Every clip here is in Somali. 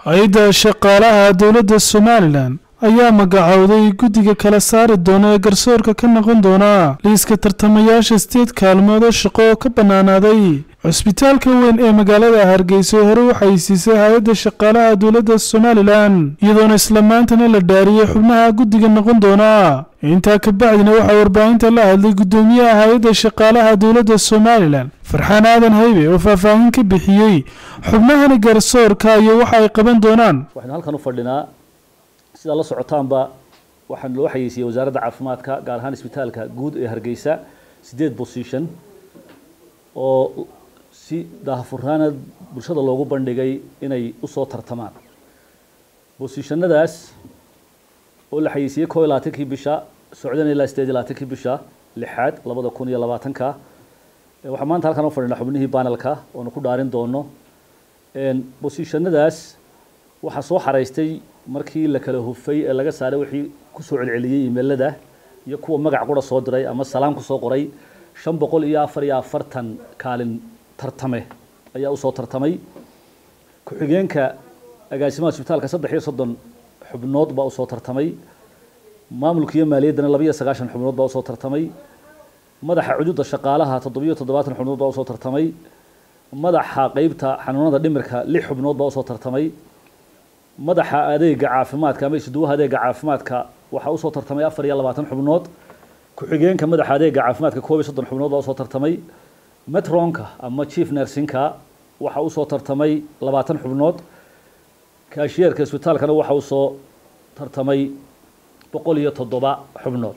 hay-adda shaqaalaha dowladda somalilan ayaa magacowday guddiga kala saari doona ee garsoorka ka noqon doona liiska tartamayaasha sideed kaalmood oo shaqo oo ka bannaanaaday cusbitaalka weyn ee magaalada hargeysa hore waxay siisay hay-adda shaqaalaha dowladda somalilan iyadoona isla maantana la dhaariyey xubnaha guddiga noqon doona intaa ka bacdina waxaa warbaahinta la hadlay guddoomiyaha hay-adda shaqaalaha dowladda somalilan farxaan aadan haybe oo faahfaahin ka bixiyey xubnahani garsoorka iyo waxa ay qaban doonaan waxaynu halkan u fadhinaa sidaa la socotaanba waxaan loo xayeysiiyey wasaaradda caafimaadka gaar ahaan isbitaalka guud ee hargeysa sideed position oo si daahfurnaana bulshada loogu bandhigay inay usoo tartamaan bosishannadaas oo la xayeysiiyey koo iyo labaatankii bisha socdana ilaa sideed iyo labaatankii bisha lixaad labada kun iyo labaatanka waxaa maanta halkan u fadhinaa xubnihii banelka oonu ku dhaarin doono bosishannadaas waxaa soo xaraystay markii la kala hufay ee laga saaray wixii kusoo celceliyey imeelada iyo kuwa magac qura soo diray ama salaam kusoo qoray shan boqol iyo afar iyo afartan kaalin tartame ayaa usoo tartamay ku-xigeenka agaasimaha isbitaalka saddex iyo soddon xubnood baa usoo tartamay maamulka iyo maaliyaddana laba iyo sagaashan xubnood baa usoo tartamay madaxa cududa shaqaalaha toddobiyo toddobaatan xubnood baa usoo tartamay madaxa qeybta xanuunada dhimirka lix xubnood baa usoo tartamay madaxa adeega caafimaadka ama isduwaha adeega caafimaadka waxaa usoo tartamay afar iyo labaatan xubnood ku-xigeenka madaxa adeega caafimaadka koob iyo soddon xubnood baa usoo tartamay metronka ama chief nersinka waxaa usoo tartamay labaatan xubnood kaashiyeerka isbitaalkana waxaa usoo tartamay boqol iyo toddoba xubnood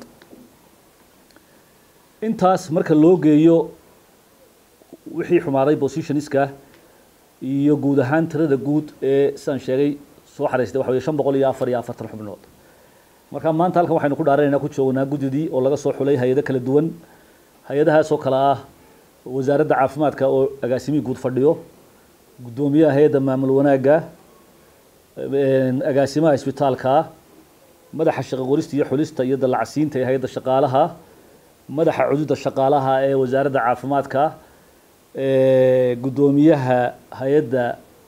intaas marka loo geeyo wixii xumaaday positionska iyo guud ahaan tirada guud ee sidaan sheegay soo xaraystay waxa wey shan boqol iyo afar iyo afartan xubnood marka maanta halkan waxaynu ku dhaaranaynaa ku joognaa guddidii oo laga soo xulay hay-ado kala duwan hay-adahaas oo kale ah wasaaradda caafimaadka oo agaasimihii guud fadhiyo guddoomiyaha hay-adda maamul wanaagga agaasimaha isbitaalka madaxa shaqo qorista iyo xulista iyo dallacsiinta ee hay-adda shaqaalaha madaxa cududa shaqaalaha ee wasaaradda caafimaadka guddoomiyaha hay-adda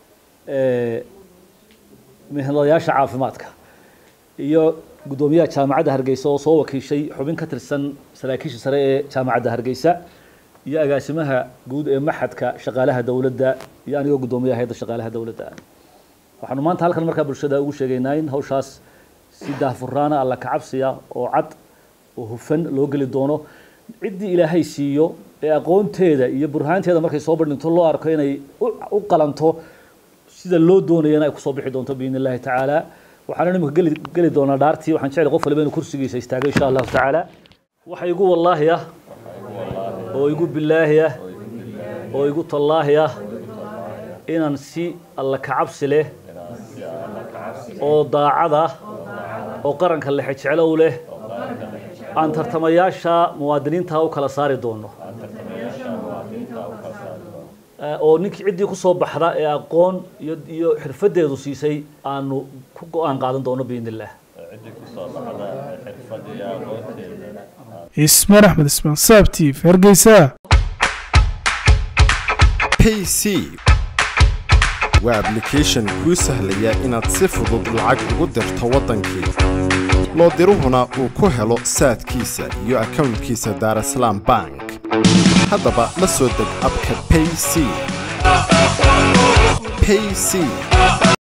mihnayaasha caafimaadka iyo guddoomiyaha jaamacadda hargeysa oo soo wakiishay xubin ka tirsan saraakiisha sare ee jaamacadda hargeysa iyo agaasimaha guud ee maxadka shaqaalaha dowladda iyo anigoo guddoomiyaha hay-adda shaqaalaha dowladda waxaanu maanta halkan markaa bulshada ugu sheegaynaa in hawshaas si daahfuraana alla kacabsiya oo cad oo hufan loo geli doono ciddii ilaahay siiyo ee aqoonteeda iyo burhaanteeda markay soo bandhigto loo arko inay u qalanto sida loo doonayana ay kusoo bixi doonto biidn illahi tacaala waxaana imika geli geli doonaa dhaartii waxaan jeclay qof waliba inuu kursigiisa istaago insha allahu tacaala waxa igu wallaahi ah oo igu bilaahi ah oo igu tallaahi ah inaan si alla kacabsi leh oo daacad ah oo qaranka lexe jeclow leh aan tartamayaasha muwaadiniinta u kala saari doono oo ninkii ciddii kusoo baxda ee aqoon iyo iyo xirfadeedu siisay aanu ku go-aan qaadan doono biidn illah ismaan axmed ismaan saabtiif hargeysa payc waa ablication kuu sahlaya inaad si fudud lacag ugu dirto waddankii loo diruhuna uu ku helo saadkiisa iyo akownkiisa daarasalaam bank haddaba la soo deg abka payc payc